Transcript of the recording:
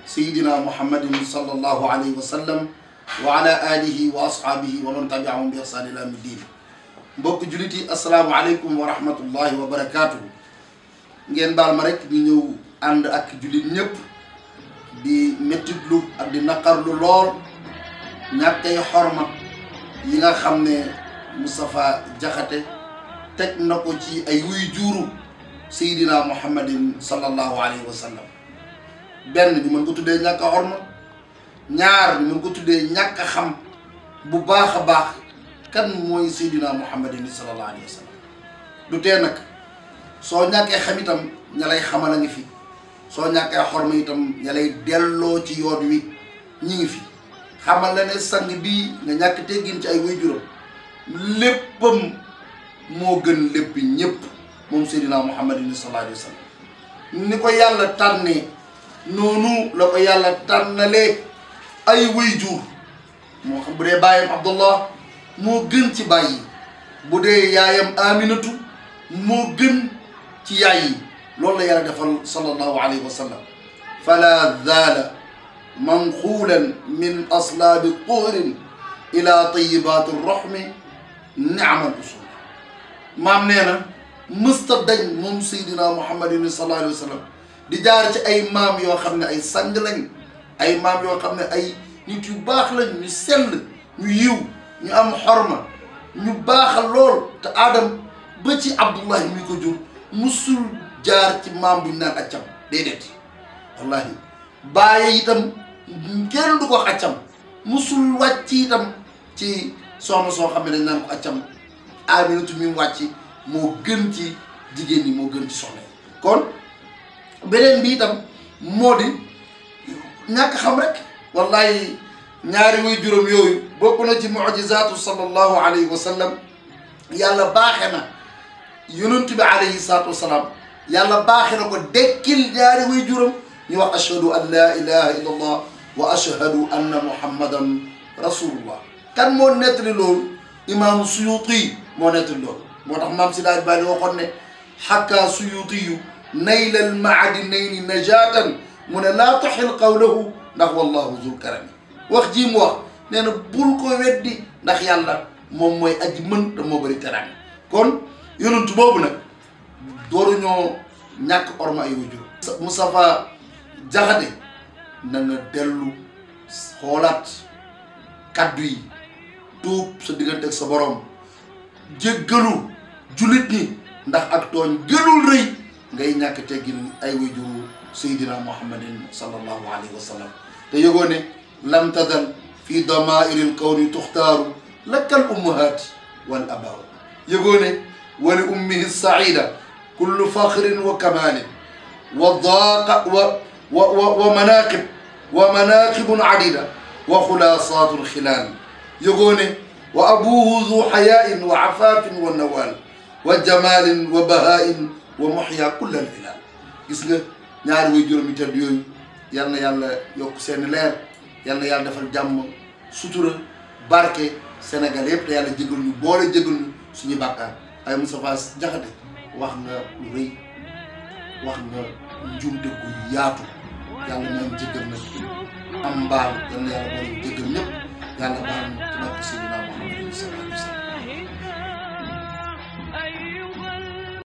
sayidina muhammadin sallallahu alayhi wa sallam wa ala alihi wa ashaabihi wa man tabiahum bi ihsaan ila yawmi diin mbokk jullit yi asalaamualeykum wa rahmatullahi wa barakaatuhu ngeen baal ma rek ñu ñëw ànd ak jullit ñëpp di mettitlu ak di naqarlu lool ñàkkay xorma yi nga xam ne Moustapha Diakhaté teg na ko ci ay wuy juuru Seydina Muhammadin sallallahu alayhi wa sallam benn ñu mën ko tuddee ñàkk a xorma ñaar ñu mën ko tuddee ñàkk a xam bu baax a baax kan mooy Seydina Muhammadin sallallahu alayhi wa sallam du tee nag soo ñàkkee xam itam ña lay xamal a ngi fi soo ñàkkee xorma itam ña lay delloo ci yoon wi ñi ngi fi xamal la ne sang bii nga ñàkk teggin ci ay waajuram léppam moo gën lépp ñépp moom Seydina Muhammadin sallallahu alayhi wa sallam ni ko yàlla tànnee noonu la ko yàlla tànnalee ay waajur moo xam bu dee baayam Abdullah moo gën ci baay yi bu dee yaayam Aminatu moo gën ci yaay yi loolu la yàlla defal sallallahu alayhi wa sallam fala zaala manquulan min aslaabi tuhrin ila tayibaati roxmi niamal usul maam nee na mësta dañ moom Seydina Muhammadin sallallahu alayhi wa sallam di jaar ci ay maam yoo xam ne ay sang lañ ay maam yoo xam ne ay nit yu baax lañ ñu sell ñu yiw ñu am xorma ñu baaxal lool te aadam ba ci Abdullahi mi ko jur musul jaar ci maam buñ naan accam déedéet wallahi bàyyi itam kenn du ko accam musul wàcc itam ci soxna soo xam ne dañ naan ko accam Aminatu mi wàcc moo gën ci jigéen ñi moo gën ci soxna yi kon beneen bi itam moo di ñàkk xam rek wallahi ñaari way juróom yooyu bokk na ci mujizaatu sallallahu alayhi wa sallam yàlla baaxe na yonent bi alayhi salaatu wasalaam yàlla baaxe na ko dekkil ñaari way juróom ñu wax ashhadu an la ilaha illa allah wa ashhadu anna muhammadan rasulullah kan moo nettali loolu imaamu suyuti moo nettali loolu moo tax maam si daaj bàyyi waxoon ne xakkaa suyutiyu naylal maadinayni najatan mu ne laa taxil qawlahu ndax wallahu zul karami wax ji mu wax nee na bul ko weddi ndax yàlla moom mooy aji mën te moo bëri teraanga kon yonentu boobu nag dooruñoo ñàkk orma ay wajur Moustapha Diakhaté na nga dellu xoolaat kaddu yi tuub sa diggante ak sa borom jéggalu jullit ñi ndax ak tooñ gënul rëy ngay ñàkk teggin ay wajuru Seydina Muhammadin sallallahu alayhi wa sallam te yëgoo ne lam tadal fi damairi l kawni tuxtaaru lakkal ummahaati wal abaaw yëgoo ne wali ummihi saida kullu faxrin wa kamalin wa daaqa wa wa wa wa manaqib wa manaqibun adida wa xulaasaatu lxilaal yëgoo ne wa abuhu zu xayaain wa afaafin wa nawaal wa jamaalin wa bahaain wa muxya kulla alhilaal gis nga ñaari way juróomi tedd yooyu yal na yàlla yokk seen leer yal na yàlla defal jàmm sutura barke Sénégal yëpp te yàlla jégal ñu boole jégal ñu suñu bàkkaar ay Moustapha Diakhaté wax nga lu rëy wax nga njuumte gu yaatu yàlla nañ jégal na am mbaal yal na yàlla boole jégal ñëpp yàlla baal ñu ci barke Seydina Muhammad sallallahu alayhi wa sallam